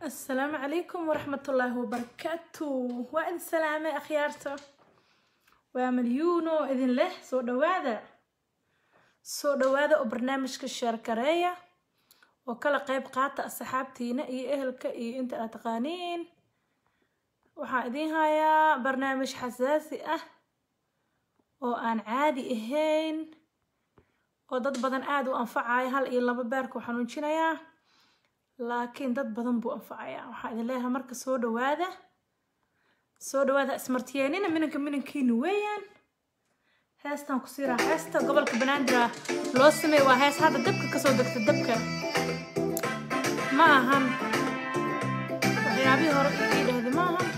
asalaamu calaykum waraxmatullaahi wabarakaatu waa idin salaamay akhyaarta waa malyuuno idin leh soo dhawaada soo dhawaada oo barnaamijka sheerkareeya oo kala qayb qaata asxaabtiina iyo ehelka iyo inta aad taqaaniin waxaan idiin hayaa barnaamij xasaasi ah oo aan caadi ahayn oo dad badan aada u anfacaya hal iyo laba beerka u xanuujinayaa laakiin dad badan buu anfacayaa waxaa idin leeyahay marka soo dhawaada soo dhawaada ismartiyeenina minanka minankiina weeyaan heestan ku siiraa heesta gobolka banaadir loo sameey waa hees hadda dabka kasoo degta dabka ma ahan waxyaabihii hore ii dhahda ma ahan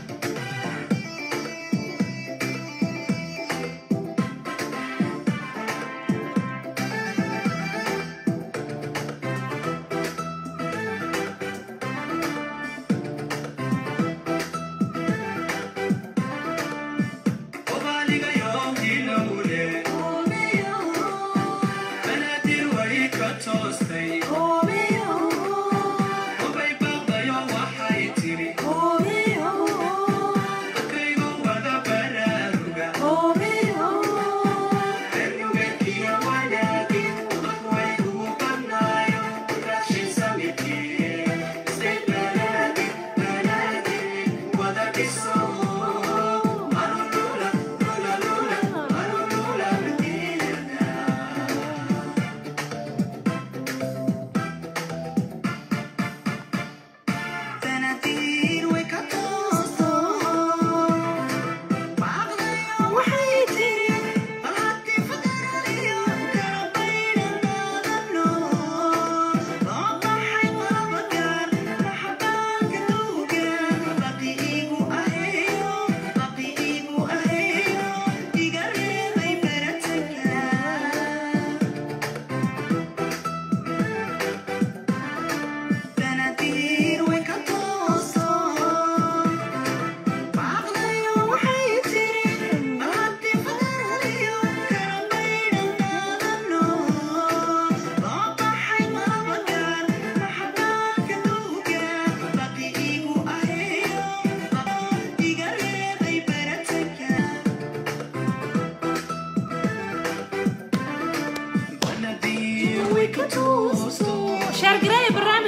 شارقراية برنامج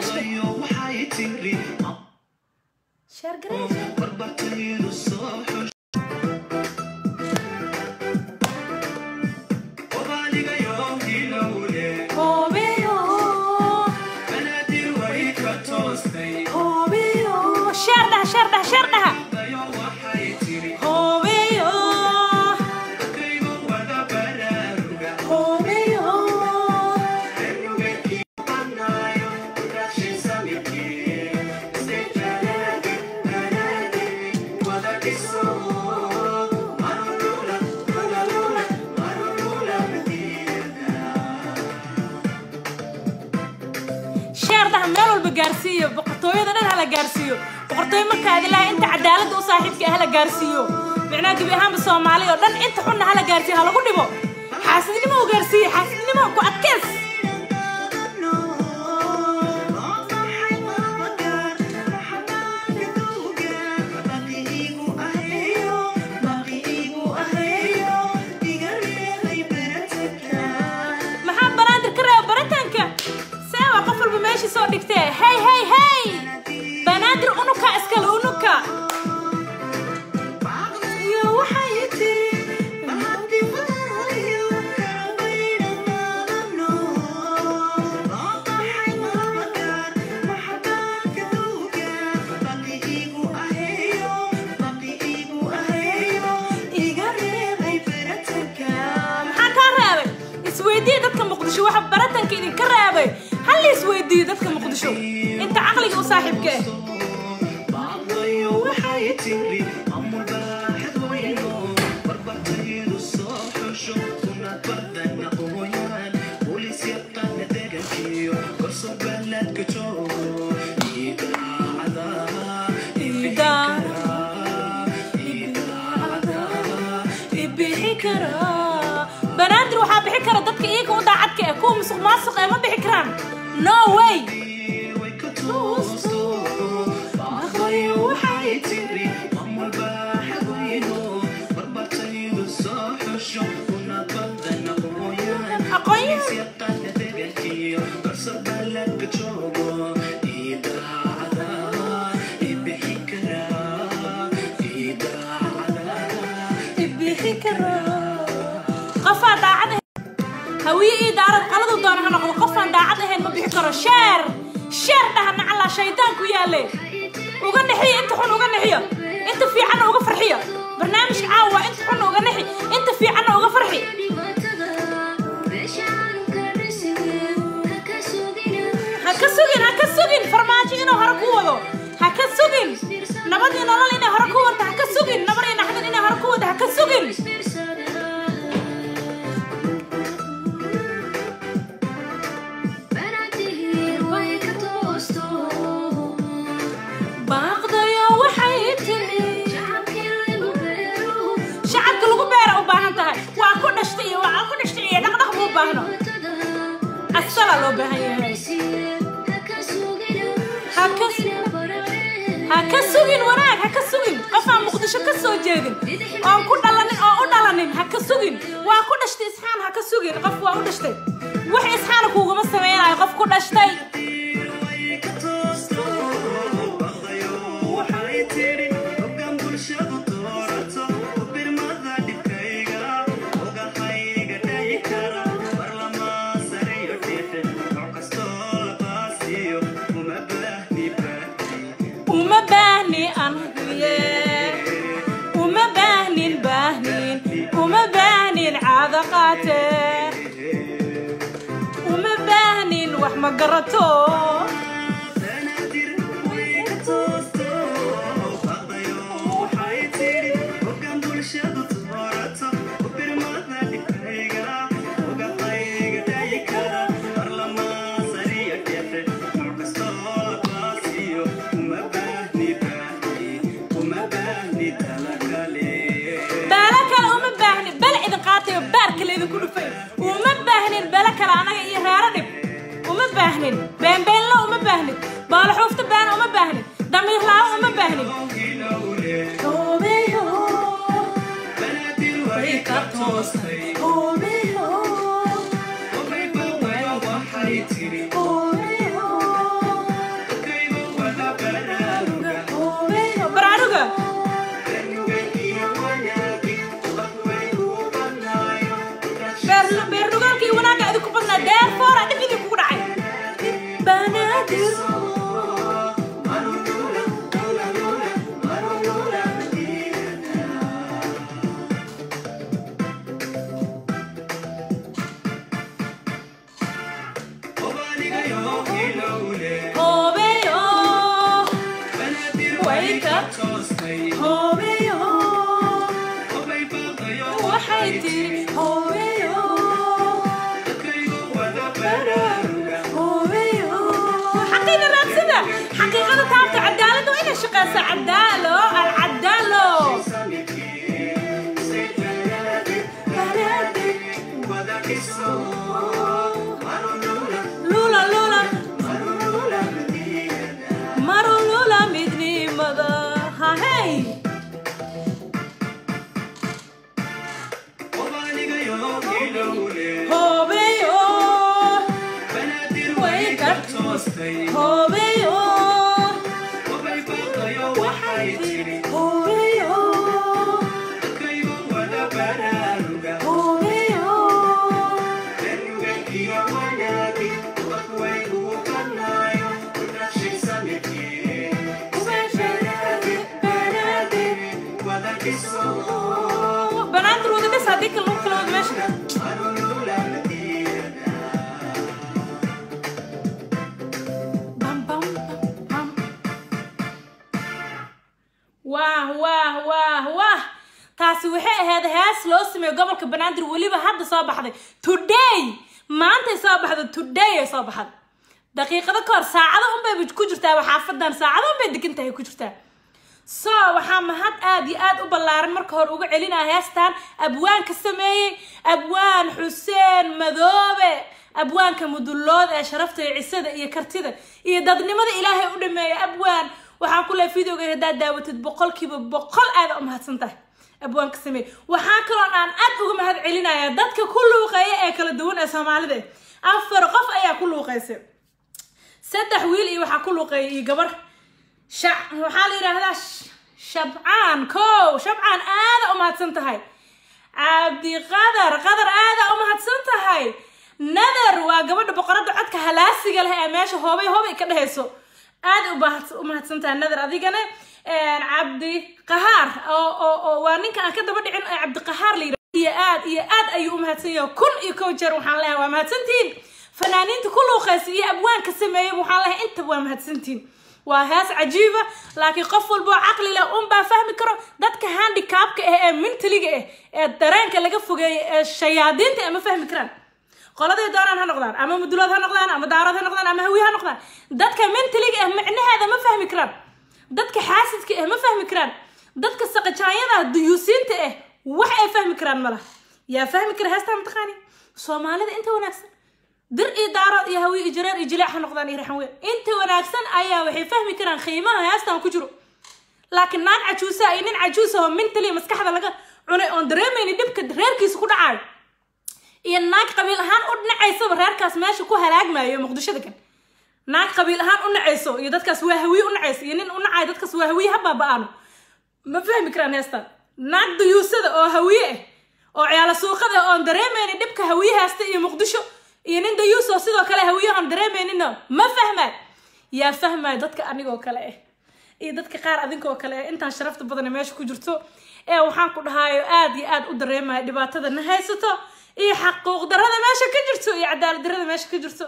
شارقراية شار ده شار ده شار ده هوبيو هوبيو sheerdaha meel walba gaarsiiyo boqortooyada dhan hala gaarsiiyo boqortooyo markaa ilaahay inta cadaaladda u saaxiibka ah hala gaarsiiyo micnaha gebi ahaanba soomaali oo dhan inta xunna hala gaarsiiyo ha lagu dhibo xaasidnimo u gaarsiiyo xaasidnimo ku adkeys maxaa banaadir ka reeba baritaanka see waa qof walba meeshii soo dhigtee hey hey hey banaadir unuka iskale unuka iyo waxay tiri maxaa kaa reebay isweydiiya dadka muqdisho waxa baratanka idinka reebay hal la isweydiiyo dadka muqdisho inta caqliga u saaxiibka ah banaadir waxaa bixi kara dadka iyaga u daacadka eh kuwa musuq maasuq ee ma bixi karaan no way qofaa daacad ahayn hawiye ii daarad qaladu doona ha noqdo qofaan daacad ahayn ma bixi karo sheer sheer dhaha nacalaa shaydaanku yaale uga nixiyo inta xun uga nixiyo inta fiicanna uga farxiyo barnaamijka caawa waa inta xunna uga nixi inta fiicanna uga farxi ha ka sugin ha ka sugin farmaajo inuu hore ku wado ha ka sugin nabad iyo nolol inay hore ku wado ha ka sugin nabar iyo naxdin inay hore ku wado ha ka sugin baaqdayo waxay tiri shacabka lagu beera u baahan tahay waa ku dhashtay iyo waa ku dhashtay iyo dhaqdhaq buu baahno asalaa loo baahan yahay ha ka ha ka sugin wanaag ha ka sugin qofaan muqdisho ka soo jeedin oon ku dhalanin oo u dhalanin ha ka sugin waa ku dhashtay isxaan ha ka sugin qof waa u dhashtay wax isxaana kuuguma samaynayo qof ku dhashtay uma baahni aan hubiye uma baahnin baahnin uma baahnin caado qaate uma baahnin wax ma garato baala kale uma baahnin bala idin qaatayo baarka laydinku dhufay uma baahnin bala kale anaga iyo reero dhib uma baahnin beenbeenlo uma baahnin baalaxuufta beena uma baahnin damiirlaawo uma baahnin baraaruga beer beernugaalka iyo wanaagga idinku badnaa deerfoora dhib idinkugu dhacay banaadir hoobeyo way ka hoobeyo waxay tiri hoobeyo xaqiina raadsida xaqiiqada taabta cadaaladda waa inay shaqeysaa cadaalo alcadaalo lula lula maro lula midnimada hahey hoobeyo way ka hoobeyo waxay tiri hoobeyo hoobeyo banaantir wada dhis haddii kale lagu kala wada meesha bam bam bam waah waah waah waah taasi waxay ahayd hees loo sameeyo gobolka banaadir weliba hadda soo baxday today maantay soo baxday today ay soo baxday daqiiqado ka hor saacado unbay ku jirtaa xaafadan saacado unbay degan tahay ku jirtaa so waxaa mahad aad iyo aad u ballaaran marka hore uga celinaya heestan abwaan ka sameeyey abwaan xuseen madoobe abwaanka mudullood ee sharafta iyo cisada iyo kartida iyo dadnimada ilaahay u dhameeya abwaan waxaan ku lehay videoga haddaad daawatid boqolkiiba boqol aada u mahadsan tahay abwaan ka sameeyey waxaa kaloon aan aad uga mahad celinaya dadka ku luuqeeya ee kala duwan ee soomaalida afar qof ayaa ku luuqaysay saddex wiil iyo waxaa ku luuqeeyay iyo gabar shac waxaa la yidhaahdaa shabcaan kow shabcaan aada u mahadsan tahay cabdiqadar qadar aada u mahadsan tahay nadar waa gabadha boqoradda codka halaasiga leh ee meesha hoobay hoobay ka dhehayso aada u mahadsan tahay nadar adigana cabdi qahaar oo oo oo waa ninka aan ka daba dhicin ee cabdiqahaar la yidhahdo iyo aad iyo aad ayuu u mahadsan yahay kun iyo kow jeer waxaan leeyahay waa mahadsantihiin fanaaniinta ku luuqaysa iyo abwaanka sameeyay waxaan leeyahay intaba waa mahadsantihiin waa hees cajiiba laakiin qof walba oo caqli leh unbaa fahmi karo dadka handicapka ah ee mintaliga ah ee dareenka laga fogeeyay ee shayaadiinta ah ma fahmi karaan qoladay doonaan ha noqdaan ama mudulood ha noqdaan ama daarood ha noqdaan ama hawiye ha noqdaan dadka mintaliga ah micnaheeda ma fahmi karaan dadka xaasidka ah ma fahmi karaan dadka saqajaanyada duyuusiinta ah wax ay fahmi karaan ma laha yaa fahmi kara heestaa mataqaani soomaalida inta wanaagsan dir iyo daarood iyo hawiye iyo jareer iyo jileec ha noqdaan iyo raxan weyn inta wanaagsan ayaa waxay fahmi karaan qiimaha heestan ku jiro laakiin naag cajuusa iyo nin cajuusa oo mintali maskaxda laga cunay oon dareemayni dhibka reerkiisa ku dhacaayo iyo naag qabiil ahaan u nacaysaba reerkaas meesha ku halaagmaayo muqdishada kan naag qabiil ahaan u nacayso iyo dadkaas waa hawiye u nacayso iyo nin u nacayo dadkaas waa hawiye ha baaba-aano ma fahmi karaan heestan naag duyuusada oo hawiye ah oo ciyaala suuqada oon dareemayni dhibka hawiye heesta iyo muqdisho iyo nin dayuus oo sidoo kale hawiye oon dareemayninna ma fahmaay yaa fahmayo dadka anigoo kale ah iyo dadka qaar adinkoo kale ah intaan sharafta badane meesha ku jirto ee waxaan ku dhahaayo aada iyo aada u dareemayo dhibaatada na haysato iyo xaquuq darada meesha ka jirto iyo cadaalad darada meesha ka jirto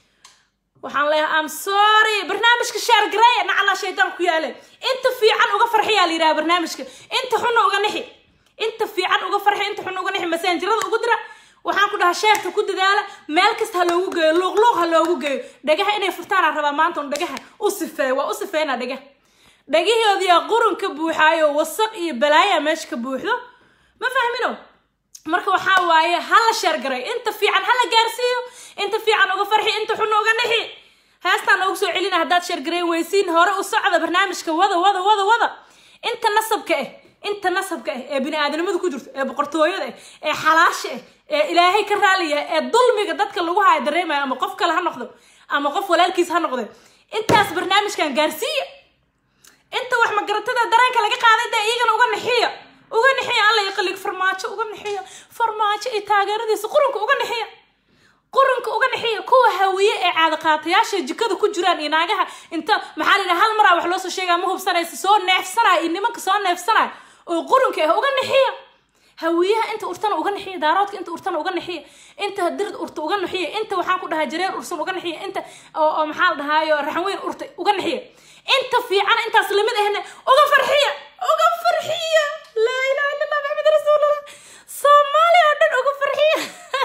waxaan leeyahay am sorry barnaamijka shaargareeya nacalaa shaydaan ku yaale inta fiican uga farxiyaa la yidhaha barnaamijka inta xunna uga nixi inta fiican uga farxi inta xunna uga nixi masaanjirada ugu dira waxaan ku dhahaa sheerka ku dadaala meel kasta ha loogu geeyo luuqluuq ha loogu geeyo dhagaha inay furtaanaa rabaa maanta un dhagaha u sifeeya waa u sifeynaa dhagaha dhagihoodiyaa qurun ka buuxaayo wasaq iyo balaaya meesha ka buuxdo ma fahmino marka waxaa waaye ha la sheergaray inta fiican ha la gaarsiiyo inta fiican uga farxi inta xunna uga nixi heestaan ugu soo celina haddaad sheergaray weysiin hore u socda barnaamijka wada wada wada wada inta nasabka ah inta nasabka ah ee bini-aadanimadu ku jirto ee boqortooyada ah ee xalaasha ah ee ilaahay ka raaliya ee dulmiga dadka lagu haya dareemayo ama qof kale ha noqdo ama qof walaalkiis ha noqdo intaas barnaamijkan gaarsiiya inta wax magaratada dareenka laga qaaday dee iyagana uga nixiya uga nixiya alla yaqaliga farmaajo uga nixiya farmaajo iyo taageeradiisa qurunka uga nixiya qurunka uga nixiya kuwa hawiye ee caadaqaatayaasha jikada ku jiraan iyo naagaha inta maxaa la yidhaha hal maraa wax loo soo sheegaa ma hubsanaysa soo neefsanaya iyo nimanka soo neefsanaya oo qurunka ah uga nixiya hawiyaha inta urtana uga nixiya daaroodka inta urtana uga nixiya inta dirda urta uga nixiya inta waxaan ku dhahaa jareer ursan uga nixiya inta oo maxaa la dhahaayo raxanweyn urta uga nixiya inta fiican intaas lamid ahna uga farxiya uga farxiya laa ilaha illa allah maxamed rasuulallah soomaaliya oo dhan uga farxiya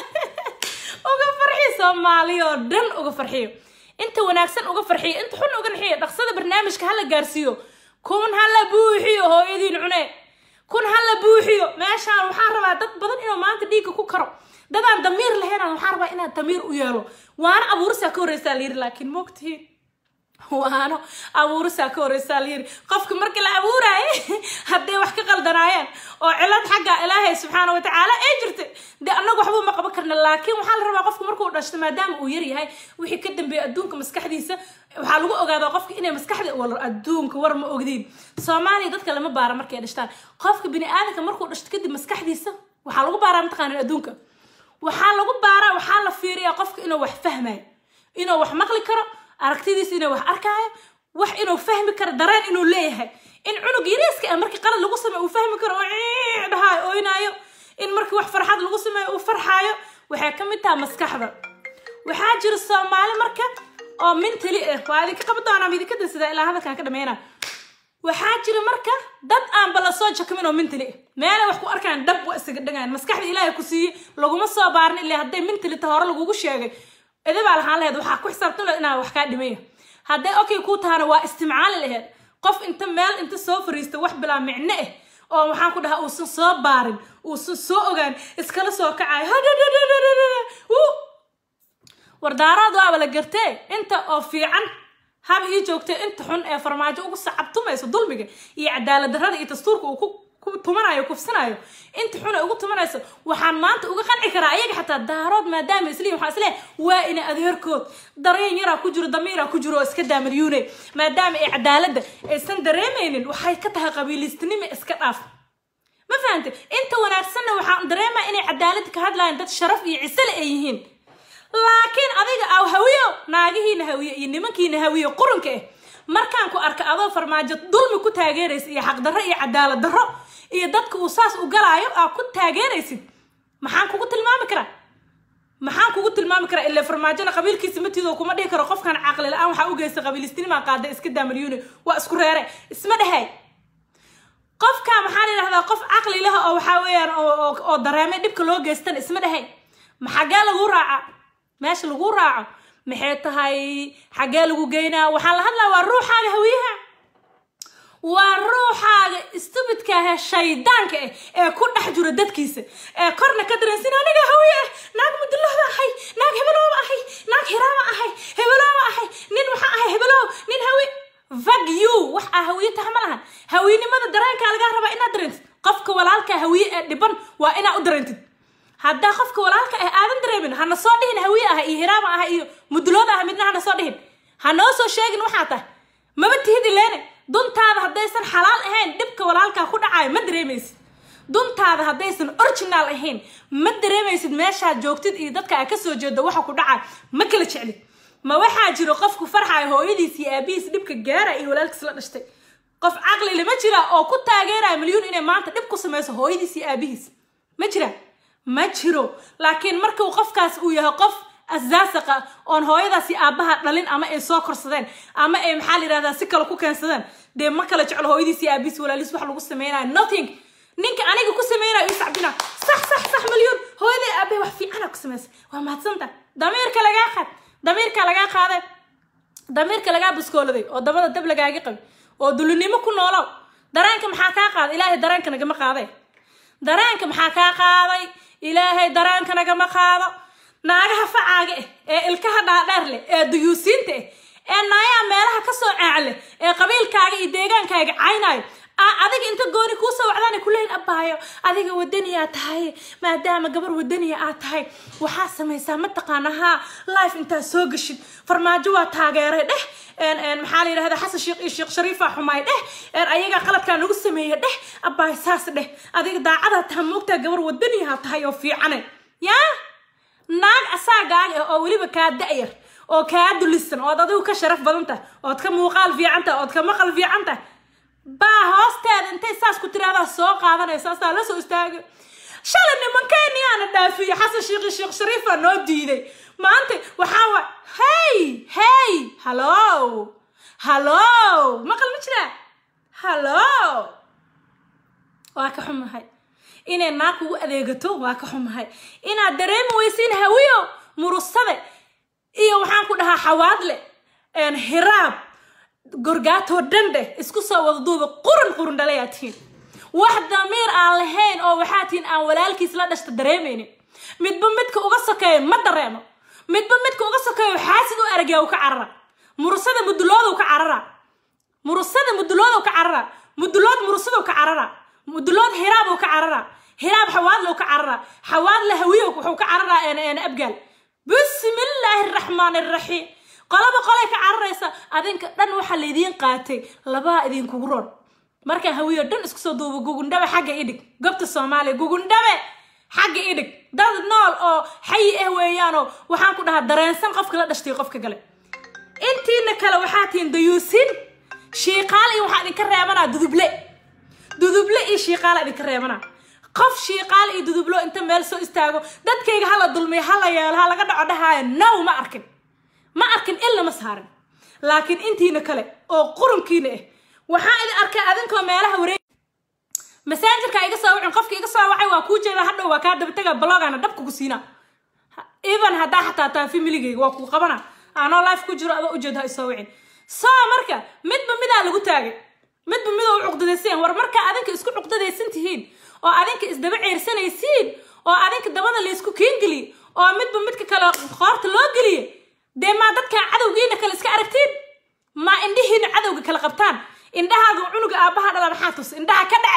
uga farxiya soomaaliya oo dhan uga farxiyo inta wanaagsan uga farxiyo inta xun uga nixiya dhaqsada barnaamijka hala gaarsiiyo kun hala buuxiyo hooyadiin cune kun hala buuxiyo meeshaan waxaan rabaa dad badan inuu maanta dhiigga ku karo dadaan damiir lahayn waxaan rabaa inaad damiir u yeelo waana abuurisaa ka horreysaa la yiri laakiin moogtihiin waano abuurisaa ka horreysaa la yiri qofka markii la abuuraaye hadday wax ka qaldanaayeen oo cilad xagga ilaahay subxaana watacaala ee jirtay dee annagu waxba ma qaban karna laakiin waxaa la rabaa qofka markuu dhashto maadaama uu yar yahay wixii ka dambeeya adduunka maskaxdiisa waxaa lagu ogaadaa qofka inay maskaxda war adduunka war ma ogdiin soomaaliya dadka lama baara markay dhashtaan qofka bini aadanka markuu dhashto kadib maskaxdiisa waxaa lagu baaraa mataqaanin adduunka waxaa lagu baaraa waxaa la fiiriyaa qofka inuu wax fahmayo inuu wax maqli karo aragtidiisa inuu wax arkaayo wax inuu fahmi karo dareen inuu leeyahay in cunug yariiska ah markii qalad lagu sameeyo uu fahmi karo oo dhahaayo ooynaayo in markii wax farxad lagu sameeyo uu farxaayo waxay ka mid tahay maskaxda waxaa jira soomaali marka oo mintali ah waa idinka qaban doonaa idinka dansadaa ilaa hadalkaan ka dhameynaa waxaa jira marka dad aanba la soo jakamin oo mintali ah meelay wax ku arkaan dhab waa isaga dhagayan maskaxda ilaahay ku siiyey laguma soo baarin ilaa hadday mintali ta hore lagugu sheegay idabaa lahaan laheyd waxaa ku xisaabtan lahed inaa wax kaa dhimaya hadday okay kuu tahana waa istimcaali laheyd qof inta meel inta soo fariista wax bilaa micno ah oo waxaan ku dhahaa uusan soo baarin uusan soo ogaan iskala soo kacayo wardaaraad waaba la gartee inta oo fiican haba ii joogtay inta xun ee farmaajo ugu sacabtumayso dulmiga iyo cadaalad darrada iyo dastuurka uu ku ku tumanayo kufsanayo inta xuna ugu tumanayso waxaan maanta uga qanci karaa ayaga xataa daarood maadaama isliin waxaa isleeyahay waa ina adeerkood dareen yaraa ku jiro damiiraa ku jiro oo iska daamalyuune maadaama ay cadaaladda aysan dareemaynin waxay ka tahay qabiilistinimo iska dhaaf ma fahantay inta wanaagsanna waxaan dareemaa inay cadaalad ka hadlayaan dad sharaf iyo cisale ay yihiin laakiin adiga aw hawiyo naagihiina hawiye iyo nimankiina hawiye qurunka ah markaan ku arka adoo farmaajo dulmi ku taageeraysa iyo xaqdarro iyo cadaalad darro iyo dadka uu saas u galaayo aa ku taageeraysid maxaan kugu tilmaami karaa maxaan kugu tilmaami karaa ilaa farmaajona qabiilkiisa matiidoo kuma dhihi karo qofkan caqli la-aan waxaa u geysta qabiilistinimaa qaada iska daamalyuune waa isku reere isma dhehay qofka maxaa la yidhahdaa qof caqli leh oo waxaa weeyaan oo dareemay dhibka loo geystan isma dhehay maxagee lagu raaca meesha lagu raaco maxay tahay xaggee lagu geynaa waxaan la hadlaa waa ruuxaaga hawiyaha waa ruuxaaga stubidka ah shaydaanka ah ee ku dhex jiro dadkiisa ee korna ka dareensin aniga hawiye ah naag mudulooba ahay naag hebelooba ahay naag hiraama ahay hebelooba ahay nin waxaa ahay hebeloob nin hawi vag you wax aa hawiye taha ma lahan hawinimada dareenkaa lagaa rabaa inaad dareentid qofka walaalka hawiye ee dhiban waa inaa u dareentid haddaa qofka walaalka ah aadan dareemin hana soo dhihin hawiye ah iyo hiraama ah iyo mudulooda ah midna hana soo dhihin hanoo soo sheegin waxaa tahay maba tihid ileene duntaada haddaysan xalaal ahayn dhibka walaalkaa ku dhacayo ma dareemaysid duntaada haddaysan original ahayn ma dareemaysid meeshaad joogtid iyo dadka aa kasoo jeedo waxa ku dhacayo ma kala jeclid ma waxaa jiro qofku farxayo hooyadiis iyo aabihiis dhibka gaara iyo walaalkiis la dhashtay qof caqli lama jira oo ku taageeraya milyuun inay maanta dhib ku samayso hooyadiis iyo aabihiis ma jira ma jiro laakiin markuu qofkaas uu yahay qof asaasaqa oon hooyadaasi aabbaha dhalin ama ay soo korsadeen ama ay maxaa la yidhahdaa si kale ku keensadeen dee ma kala jeclo hooyadiis iyo aabihiis walaaliis wax lagu sameynayo nothing ninka aniga ku sameynayo ii sacbina sax sax sax milyuun hooyaday aabahay wax fiicana ku samaysa waa mahadsanta damiirka lagaa qaad damiirka lagaa qaaday damiirka lagaa buskooladay oo dabada dab lagaaga qabi oo dulinimo ku noolow dareenka maxaa kaa qaaday ilaahay dareenka nagama qaaday dareenka maxaa kaa qaaday ilaahay dareenka nagama qaado naagaha facaaga ah ee ilkaha dhaadheer leh ee duyuusiinta ah ee naayaha meelaha kasoo caacle ee qabiilkaaga iyo deegaankaaga caynayo adiga inta gooni kuusoo wacdaana kuleeyin abaayo adiga wadaniyaa tahay maadaama gabar wadaniya aad tahay waxaa samaysaa mataqaana haa life intaad soo gashid farmaajo waa taageeray dheh maxaa la yidhahda xasan sheekh iyo sheekh shariifa xumaay dheh ayagaa qaladkaa nagu sameeya dheh abaayo saas dheh adiga daacadaa taha moogtaa gabar wadaniyaa tahay oo fiicane yaa naag asaagaaga ah oo weliba kaa da-yar oo kaa dulisan ood adigu ka sharaf badan tahay ood ka muuqaal fiican tahay ood ka maqal fiican tahay baa hoosteeda intay saas ku tiraahdaa soo qaadanaysa asaa la soo istaaga shalay nimankeeniyaana dhaafiye xasan sheekh sheekh shariifa noo diiday maanta waxaa wa hey hey hallo hallo maqal ma jiraa hallo waa ka xumahay inay naag kugu adeegato waa ka xumahay inaad dareemi weysiin hawiyo murusade iyo waxaan ku dhahaa xawaadle hiraab gorgaatoo dhan dheh isku soo wada duuba qurun qurun dhalayaa tihiin wax damiir aan lahayn oo waxaa tihiin aan walaalkiis la dhashta dareemaynin midba midka uga sokeeyo ma dareemo midba midka uga sokeeyo xaasid u aragyaa u ka carara murusada muduloodu ka carara murusada muduloodu ka carara mudulood murusadu ka carara mudulood hiraabuu ka carara hiraab xawaadlow ka carara xawaadle hawiyo wuxuu ka cararaa abgaal bismillaahi araxmaan araxiim qolaba qolay ka cararaysa adinka dhan waxaa laydiin qaatay labaa idinkugu roon markaa hawiyo dhan isku soo duubo gugundhabe xagga idhig gobta soomaaliya gugundhabe xagga idhig dad nool oo xayi ah weeyaanoo waxaan ku dhahaa dareensan qofka la dhashtay qofka gale intiina kale waxaa tihiin dayuusin shiiqaal iyo waxaa idinka reebanaa duduble duduble iyo shiiqaala idinka reebanaa qof shiiqaal iyo dudublo inta meel soo istaago dadkayga hala dulmiyo hala yeelo ha laga dhaco dhahaayo now ma arkin ma arkin in lama saarin laakiin intiina kale oo qurunkiina ah waxaa idin arkay adinkoo meelaha wareeg masaajarka iga soo wacin qofka iga soo wacay waa kuu jeeda hadhow waa kaa dabataga blogana dhab kugu siina even haddaa xataa taa familigayga waa kuu qabana anoo life ku jiro adoo ujeed ha isoo wicin soo marka midba midaa lagu taagay midba midoo u cuqdadaysan war marka adinka isku cuqdadaysan tihiin oo adinka isdaba ceersanaysiin oo adinka dabada laysku keengeliye oo midba midka kale qoorta loo geliye dee maa dadkaa cadowgiina kale iska aragtiin maa indhihiina cadowga kala qabtaan indhahaaga cunuga aabbaha dhala maxaa tus indhaha ka dhace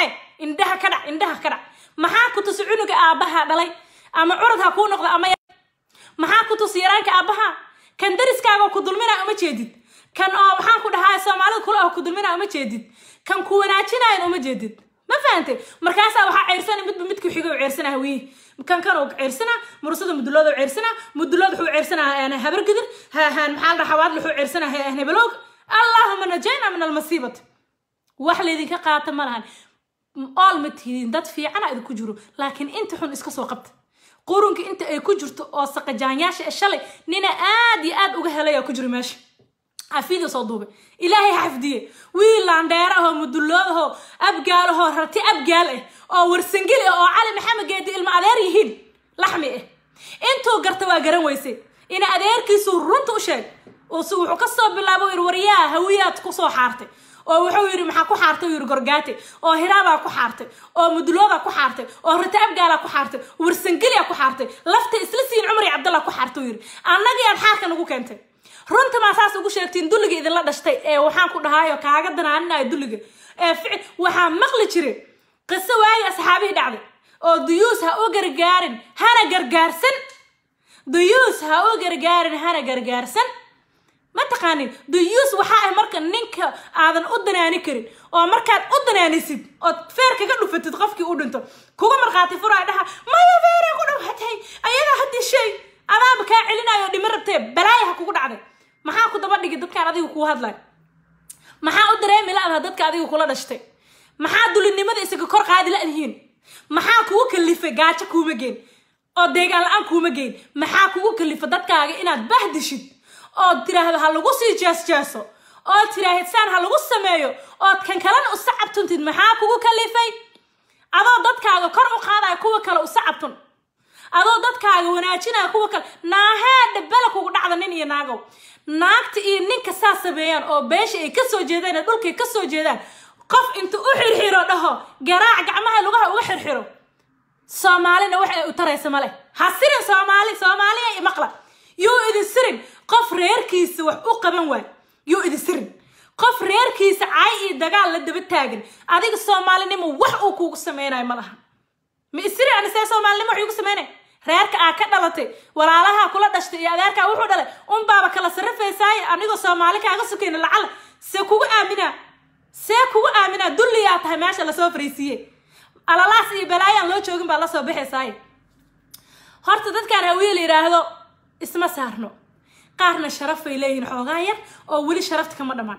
indhaha ka dhac indhaha ka dhac maxaa ku tusi cunuga aabbaha dhalay ama curad ha kuu noqdo ama maxaa ku tusi yaraanka aabbaha kan dariskaaga ku dulminaa uma jeedid kan oo maxaan ku dhahaa soomaalida kula oo ku dulminaa uma jeedid kan ku wanaajinayan uma jeedid ma fahantay markaasaa waxaa ceersana midba midku xiga u ceersana hawiye kan kan uu ceersana mursada mudulooda u ceersana mudulood wuxuu ceersanaa habargidir maxaa la dhahaa xawaad wuxuu ceersana hebelowg allahuma najayna min almasiibati wax laydinka qaata ma lahan ool ma tihiin dad fiicana idinku jiro laakiin inta xun iska soo qabta qurunka inta ay ku jirto oo saqajaanyaasha shalay nina aad iyo aad uga helaya ku jiro meesha xafiida soo duubay ilaahay xafdiye wiil laandheera ahoo mudullood ahoo abgaal ahoo rarti abgaal ah oo warsangeli ah oo cali maxamed geedi ilma adeer yihiin laxmi ah intuu garta waa garan weysay ina adeerkiisu runta u sheeg wuxuu kasoo bilaabo yiri waryaa hawiyaad kusoo xaartay oo wuxuu yidhi maxaa ku xaartay yiri gorgaate oo hiraabaa ku xaartay oo muduloodaa ku xaartay oo rita abgaalaa ku xaartay warsangeliyaa ku xaartay lafta isla siin cumar iyo cabdallah ku xaartay yiri annagii aad xaarka nagu keentay runta maa saas ugu sheegtiin dulliga idinla dhashtay ee waxaan ku dhahaayo kaaga danaaninaya dulliga ee ficil waxaa maqli jiray qiso waagi asxaabihii dhacday oo duyuus ha u gargaarin hana gargaarsan duyuus ha u gargaarin hana gargaarsan ma taqaanin duyuus waxaa ah marka ninka aadan u danaani karin oo markaad u danaanisid ood feer kaga dhufatid qofkii u dhinto kuga markhaati furaa dhaha maya feeray ku dhawatay ayadaa haddii shay adaaba kaa celinayo dhimi rabtee balaaya ha kugu dhacday maxaa ku daba dhigi dadkaan adiga kuu hadlay maxaa u dareemi la-daha dadka adiga kula dhashtay maxaa dulinimada isaga kor qaadi la-dihiin maxaa kugu kalifay gaajo kuuma geen oo deegaan la-aan kuuma geen maxaa kugu kalifa dadkaaga inaad bahdishid ood tiraahdo ha lagu sii jeesjeeso ood tiraahid saan ha lagu sameeyo ood kan kalena u sacabtuntid maxaa kugu kalifay adoo dadkaaga kor u qaadaya kuwa kale u sacabtun adoo dadkaaga wanaajinaya kuwa kale naaheedha bela kugu dhacda nin iyo naagow naagta iyo ninka saa sameeyaan oo beesha ay kasoo jeedaan ee dhulkay kasoo jeedaan qof inta u xirxiro dhaho garaac gacmaha lugaha uga xirxiro soomaalina wax ay u taraysa male ha sirin soomaali soomaaliya maqla yuu idin sirin qof reerkiisa wax u qaban waay yuu idin sirin qof reerkiisa caay iyo dagaal la daba taagan adiga soomaalinimo wax uu kugu sameynayo ma laha ma isiri anisee soomaalinimo wax igu sameynay reerka aa ka dhalatay walaalaha kula dhashtay iyo adeerkaa wuxuu dhalay unbaaba kala sarrafaysaaye anigoo soomaali kaaga sukayna lacala see kugu aaminaa see kugu aaminaa dulliyaa tahay meesha lasoo fariisiiye alalaas iyo balaayaan loo joogin baa lasoo baxaysaaye horta dadkaan hawiye la yidhaahdo isma saarno qaarna sharaf bay leeyihiin xoogaa yar oo weli sharafta kama dhammaan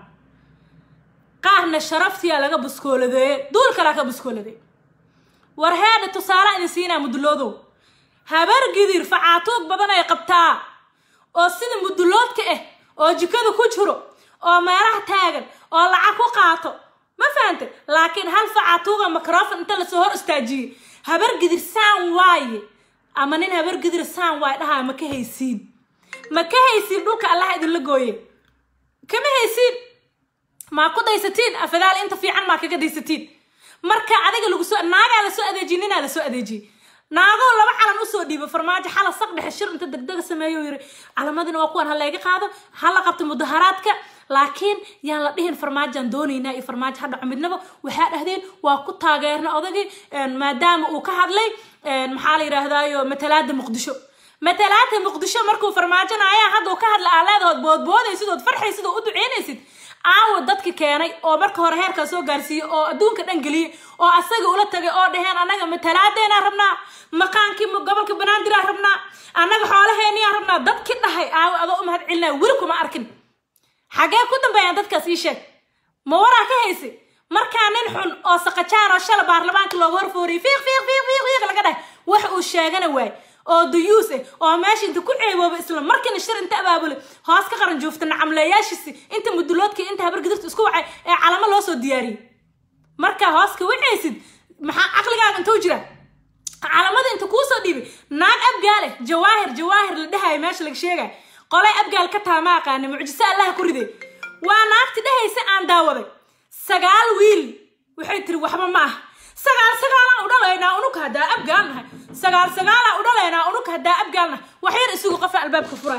qaarna sharaftiyaa laga buskooladeeye duul kalaa ka buskooladeey war heedha tusaale idin siinaa muduloodow habar gidir facaatuug badan ay qabtaa oo sida muduloodka ah oo jikada ku jiro oo meelaha taagan oo lacag ku qaato ma fahantay laakiin hal facaatuuga microfon inta lasoo hor istaajiyey habar gidir saan waaye ama nin habar gidir saan waaye dhahaa ma ka haysiin ma ka haysiin dhulka allaha idinla gooye kama haysiin maa ku daysatiin afadaal inta fiican maa kaga daysatiin marka adiga lagu soo naagaa lasoo adeejiye ninaa lasoo adeejiyey naagoo laba calan usoo dhiibo farmaajo xala saq dhexe shir inta degdega sameeyo yiri calamadina waa kuwan ha layga qaado ha la qabto mudaharaadka laakiin yaan la dhihin farmaajaan doonaynaa iyo farmaajo ha dhaco midnaba waxaa dhahdeen waa ku taageerna odagii maadaama uu ka hadlay maxaa la yidhaahdaayo matalaada muqdisho matalaada muqdisho markuu farmaajona hadda uu ka hadla aaleedahood boodboodaysid ood farxaysid oo u duceynaysid aawo dadki keenay oo marka hore heerkaa soo gaarsiiyey oo adduunka dhan geliyey oo asaga ula tagay oo dhaheen annaga matalaadeena rabnaa maqaankii gobolka banaadirah rabnaa annaga xoolaheeniyaa rabnaa dadki dhahay aawo adoo u mahad celinaya weli kuma arkin xagee ku dambeeyaan dadkaas ii sheeg ma waraa ka haysay markaa nin xun oo saqajaan oo shala baarlamaanka looga horfooriyay fiiq fiiq fiiq fiiq fiiq laga dhahay wax uu sheegana waay oo duyuus ah oo meesha inta ku ceebooba isla markiina shir inta abaabulay hoos ka qaran joofta nacamleeyaashiisi inta muduloodka inta habargidirta isku wacay ee calamo loo soo diyaariyey markaa hoos ka wacaysid maxaa caqligaaga intuu jira calamada inta kuusoo dhiibay naag abgaale jawaahir jawaahir la dhahayo meesha laga sheegay qolay abgaal ka taha ma aqaana mucjiso allaha ku riday waa naagti dhahaysa aan daawaday sagaal wiil waxay tiri waxba ma ah sagaal sagaalaan u dhalaynaa unuka haddaa abgaal nahay sagaal sagaalaan u dhalaynaa unuka haddaa abgaal nahay wax yar isugu qofa albaabka furaa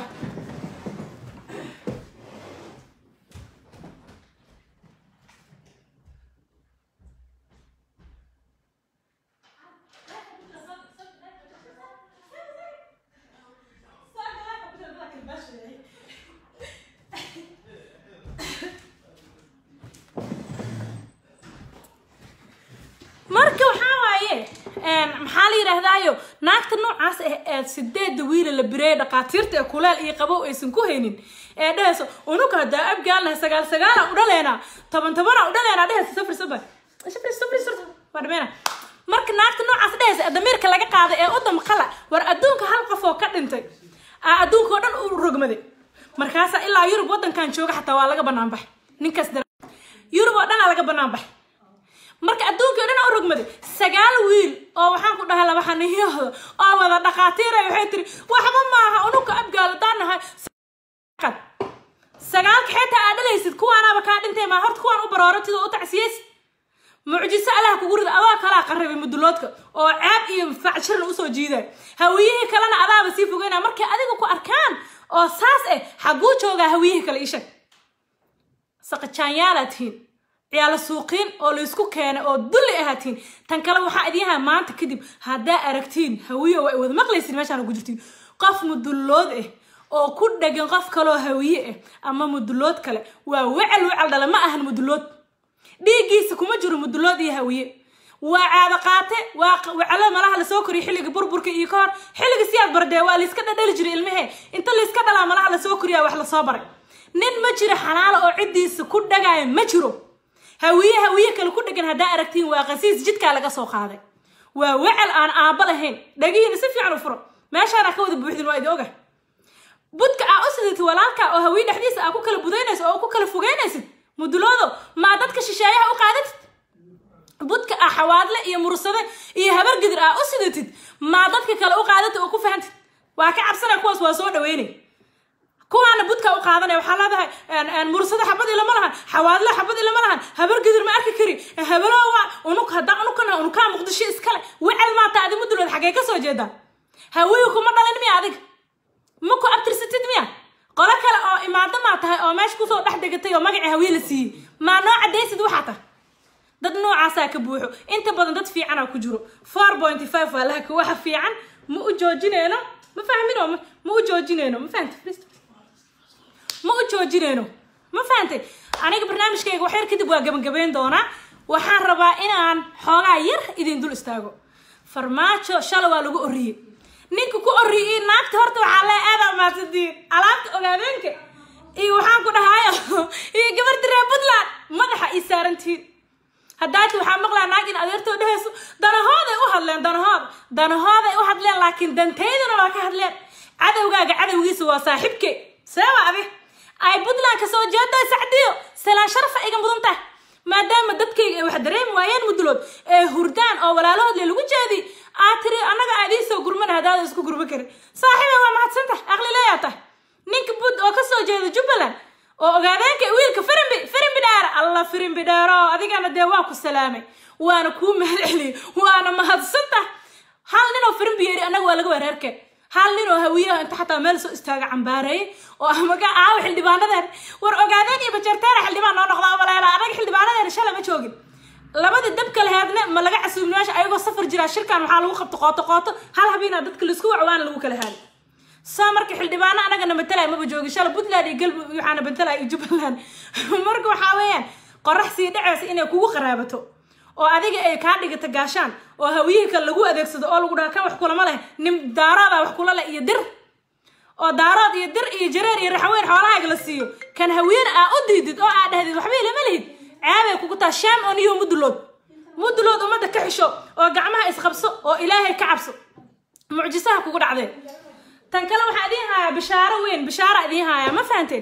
yidhaahdaayo naagta noocaas ah ee sideeda wiila la bireeya dhaqaatiirta ee kuleel iyo qabow aysan ku haynin ee dhehayso unuka hadaa abgaalnahay sagaal sagaala u dhaleynaa toban tobana u dhaleynaa dhehaysa safri safar safri safri safri waa dhameena marka naagta noocaas dhehaysa ee damiirka laga qaaday ee u damqala war adduunka hal qof oo ka dhintay aa adduunka oo dhan u rogmaday markaasa ilaa yurub wadankan jooga xataa waa laga banaan baxay ninkaas yurub oo dhan aa laga banaan baxay marka adduunkii o dhan u rogmaday sagaal wiil oo waxaan ku dhahay laba xaniyahooda oo wada dhaqaatiira waxay tiri waxba maaha unuka abgaal haddaan nahay sagaalka xitaa aa dhalaysid kuwaanaaba kaa dhintay maa horta kuwaan u barooratid oo u tacsiyeysid mucjiso allaha kugu rida adoo kalaa qarribay muduloodka oo caab iyo facshirna usoo jiiday hawiyihii kalena adaaba sii fogeynaa markay adiga ku arkaan oo saas eh xaguu joogaa hawiyihii kale ishag saqajaanyaalaad tihiin ciyaalo suuqiin oo laysku keenay oo dulli ahaa tihiin tan kale waxaa idin yahaa maanta kadib haddaa aragtiin hawiye waa wada maqlaysin meeshaan ugu jirtiin qof mudullood ah oo ku dhagan qof kaloo hawiye ah ama mudullood kale waa wecel wecel dhala ma ahan mudullood dhiiggiisa kuma jiro mudullood iyo hawiye waa caado qaate waa wecelo malaha lasoo koriyo xilliga burburka iyo ka hor xilliga siyaad bardee waa layska dhadhali jiray ilmahee inta layska dhalaa malaha lasoo koriyaa wax lasoo baray nin ma jiro xalaalo oo ciddiisa ku dhagaayo ma jiro hawiye hawiye kale ku dhegan haddaa aragtiin waa qasiis jidkaa laga soo qaaday waa wecel aan aabba lahayn dhagihiina si fiican u furo meeshaana ka wada buuxdin waa idin oga budka aa u sidati walaalka oo hawiye dhexdiisa aa ku kala budaynaysid oo ku kala fogeynaysid muduloodo maa dadka shisheeyaha u qaadatid budka aa xawaadle iyo mursade iyo habargidir aa u sidatid maa dadka kale u qaadatid oo ku fahantid waa ka cabsanaya kuwaas waa soo dhaweynay kuwaana budka u qaadanaya waxaa leedahay mursada xabad ilama lahan xawaadle xabad ilama lahan habargidir ma arki kari habaloowa unuk haddaa unukana unukaa muqdisho iskale wecel maata adi mudulood xaggee kasoo jeedaa hawiyu kuma dhalin miya adiga ma ku abtirsatid miya qolo kale oo imaado maa tahay oo meesha kusoo dhex degatay oo magacii hawiye la siiyey maa noo cadaysid waxaa tahay dad noocaasaa ka buuxo inta badan dad fiicanaa ku jiro four point five waa laha waxa fiican ma u joojineyno ma fahmin oo ma u joojineyno ma fahamta ma u joojineyno ma fahantay aniga barnaamijkayga wax yar kadib waa gabagabeyn doonaa waxaan rabaa inaan xoogaa yar idin dul istaago farmaajo shala waa lagu oriyey ninka ku oriyey naagta horta waxaa lee aadaa maadsantiin alaabta ogaadeenka iyo waxaan ku dhahayo iyo gabarta reer puntland madaxa ii saarantihiin haddaati waxaa maqlaa naag in adeertoo dhehayso danahooday u hadleen danahooda danahooday u hadleen laakiin dantaydana waa ka hadleen cadowgaaga cadowgiisa waa saaxiibke seeba adi ay puntland ka soo jeeday sacdiyo salaan sharafa iga mudan tahay maadaama dadkayga ay wax dareemi waayeen mudulood ee hurdaan oo walaalahood le lagu jeedi aad tiri annaga aad ii soo gurman haddaada isku gurma karin saaxiiba waa mahadsan tahay aqlileeyaa tahay ninka bud oo kasoo jeeda jubbaland oo ogaadeenka wiilka firimbi firimbi dheera alla firimbi dheero adigana dee waa ku salaamay waana kuu mahad celiyey waana mahadsan tahay hal ninoo firimbi yeeri annaga waa laga wareerkeen hal nin oo hawiyaha inta xataa meel soo istaaga cambaareeyay oo amaga aawa xildhibaanadeen war ogaadeen iyo bajarteera xildhibaan noo noqda abaleela anaga xildhibaanadeena shala ma joogin labadii dabka laheedna ma laga casuubin meesha ayagoo safar jiraa shirkan waxaa lagu qabto qooto qooto hal habeena dadka laisku wacwaana lagu kala haali soo marka xildhibaano anagana matalaya maba joogin shala puntland iyo galmudug waxaana matalaya iyo jubbaland marka waxaa weeyaan qorax sii dhaceysa inay kugu qaraabato oo adiga ay kaa dhigata gaashaan oo hawiyihii kale lagu adeegsado oo lagu dhaha kan wax kulama leh nin daarooda wax kula leh iyo dir oo daarood iyo dir iyo jareer iyo raxweyn xoolahaaga la siiyo kan hawiyena aa u diidid oo aa dhahdid waxba ilama lihid ceebay kugu taa shaam on iyo mudulood mudulood ummadda ka xisho oo gacmaha isqabso oo ilaahay ka cabso mucjisaha kugu dhacdeen tan kale waxaa idiin hayaa bishaaro weyn bishaara idiin hayaa ma fahanteen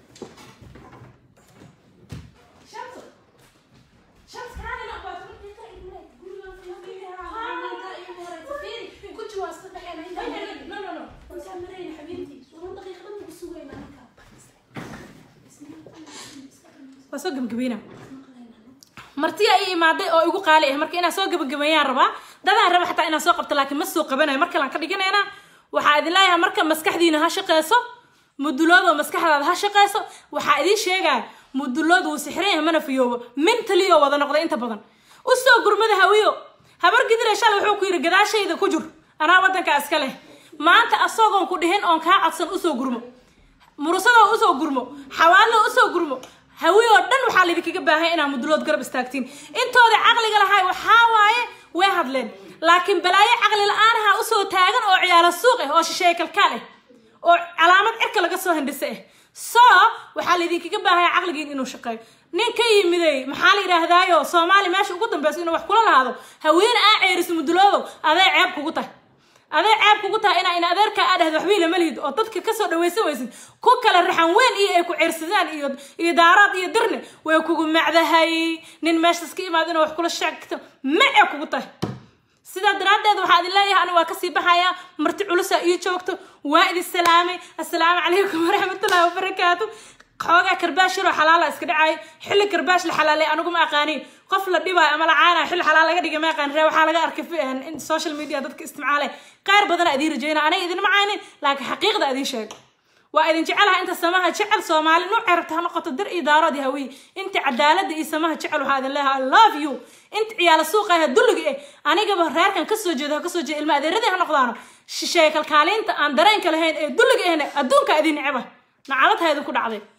waa soo gabagabayna martiya ii imaaday oo igu qaali ah marka inaan soo gabagabeeyaan rabaa dadaan raba xataa inaan soo qabto laakiin ma soo qabanayo mar kalaan ka dhiganaynaa waxaa idin leeyahay marka maskaxdiina ha shaqeyso mudulood oo maskaxdaada ha shaqeyso waxaa idiin sheegaya mudulood wuu sixran yahay mana fiyoobo mentally oo wada noqday inta badan usoo gurmada hawiyo habar gidire shalay wuxuu ku yidhi gadaashayda ku jur anaa waddanka iska leh maanta asagoon ku dhihin oon kaa codsan usoo gurmo murusadoo usoo gurmo xawaallo usoo gurmo hawi oo dhan waxaa laydinkaga baahan inaa mudulood garab istaagtiin intooda caqliga lahay waxaa waaye way hadleen laakiin balaayo caqli la-aanaha usoo taagan oo ciyaalo suuq ah oo shisheeye kalkaal ah oo calaamad cirka laga soo hindhisa ah so waxaa laydinkaga baahaya caqligiin inuu shaqeeyo nin ka yimiday maxaa la yidhaahdaayo soomaali meesha ugu dambeyso inuu wax kula lahaado haweene aa ceeriso muduloodow adee ceeb kugu tahay adee ceeb kugu tahay inaa in adeerka aa dhahdo waxbii lama lihid oo dadka kasoo dhawaysan weysid ku kale raxan weyn iyo ay ku ceersadaan iyo iyo daaraad iyo dirne way kugu macdahay nin meeshaas ka imaado inuu wax kula sheegto ma ee kugu tahay sidaa daraaddeed waxaa idin leeyahay aniga waa kasii baxayaa marti culusaa ii joogto waa idin salaamay assalaamu calaykum waraxmatullahi wabarakaatu xoogaa karbaash yaroo xalaala iska dhacay xilli karbaash la xalaalay anigu ma aqaanin qof la dhibaayo ama la caanayo xilli xalaal laga dhigay ma aqaan ree waxaa laga arkay in social media dadka isticmaalay qaar badana idiin rajayna aniga idinma caynin laakiin xaqiiqda idiin sheeg waa idin jecelaha inta samaha jecel soomaali nuuc cerabta ha noqoto dir iyo daarood iyo hawiye inta cadaalada iyo samaha jecel waxaa idin leeyahay i love you inta ciyaala suuqa ah dulliga eh anigaba reerkan kasoo jeedo ha kasoo jeeda ilma adeeradii ha noqdaano shisheeye kalkaaliinta aan dareenka lahayn ee dulliga ahna adduunka idin neceba nacalad ha idinku dhacday